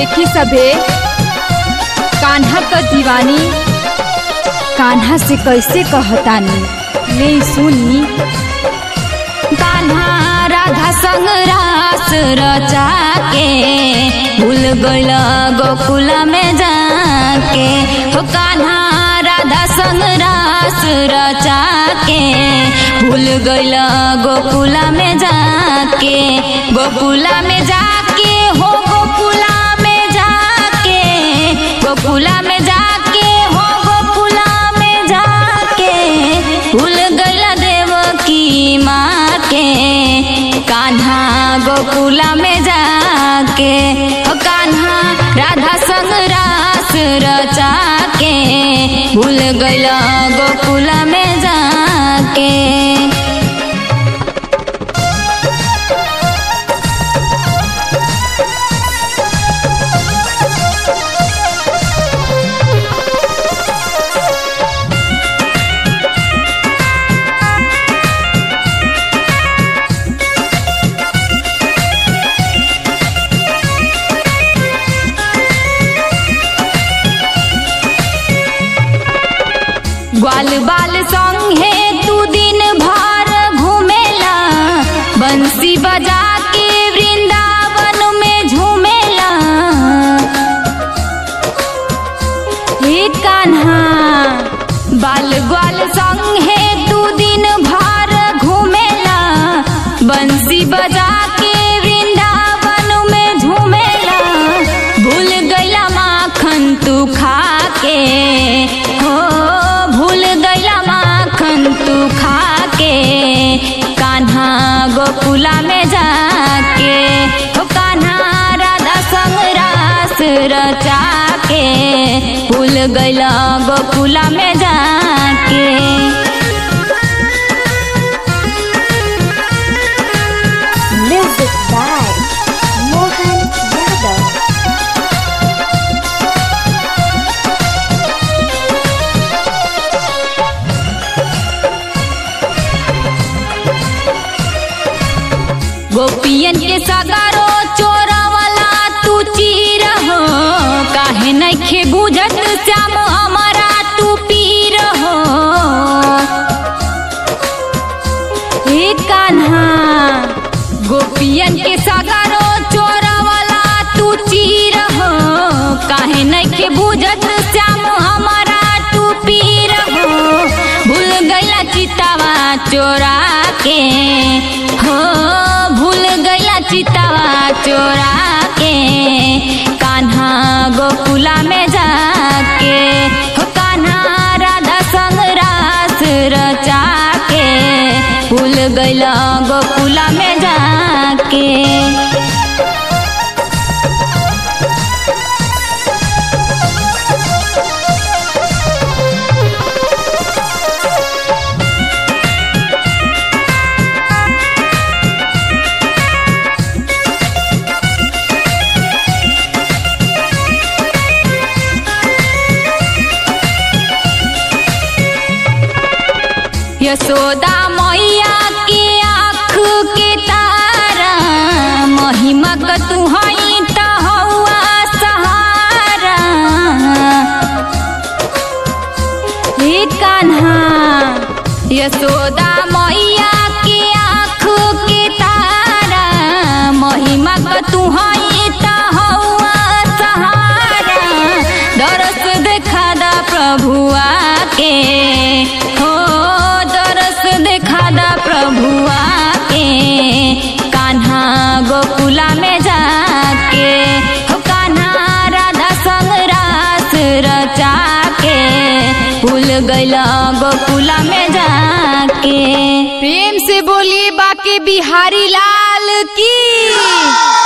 देखी सभे कान्हा क दीवानी कान्हा से कैसे कहतानी ले सुनी कान्हा राधा संग रास रचा के भूल गइल गोकुला में जाके हो कान्हा राधा संग रास रचा के भूल गइल गोकुला में जाके गोकुला में जाके हो गोकुला में जाके गोकुला में जाके हो गोकुला में जाके भूल गइल देव की माँ के कान्हा गोकुला में जाके हो कान्हा राधा संग रास रचा के भूल गइल गोकुला में जाके ग्वाल बाल संगे तू दिन भर घूमेला बंसी बजा के वृंदावन में झूमेला हे कान्हा बाल ग्वाल संगे तू दिन भर घूमेला बंसी बजा के वृंदावन में झूमेला भूल गइला माखन तू खा के हो भूल गइला माखन तू खा के कान्हा गोकुला में जाके हो कान्हा राधा संग रास रचा के भूल गइला गोकुला में जाके Music by Mohan Yadav. गोपियन के सगारो चोरा वाला तू चीर हो काहे नइखे बुझत श्याम हमारा तू पीर हो हे कान्हा गोपियन के सगारो चोरा वाला तू चीर हो काहे नइखे बुझत श्याम हमारा तू पीर हो भूल गइला चितावा चोरा के हो भूल गइला चितावा चोरा के कान्हा गोकुला में जाके हो कान्हा राधा संग रास रचा के भूल गइला गोकुला में जाके यशोदा मैया के आँख के तारा महिमा क तू हई त हौआ सहारा हे कान्हा यशोदा मैया के आँख के तारा महिमा क तू हई त हौआ सहारा दरस देखा दा प्रभुआ के हो दरस देखा दा प्रभुआ के कान्हा गोकुला में जाके हो कान्हा राधा संग रास रचा के भूल गइला गोकुला में जाके प्रेम से बोलिए बाके बिहारी लाल की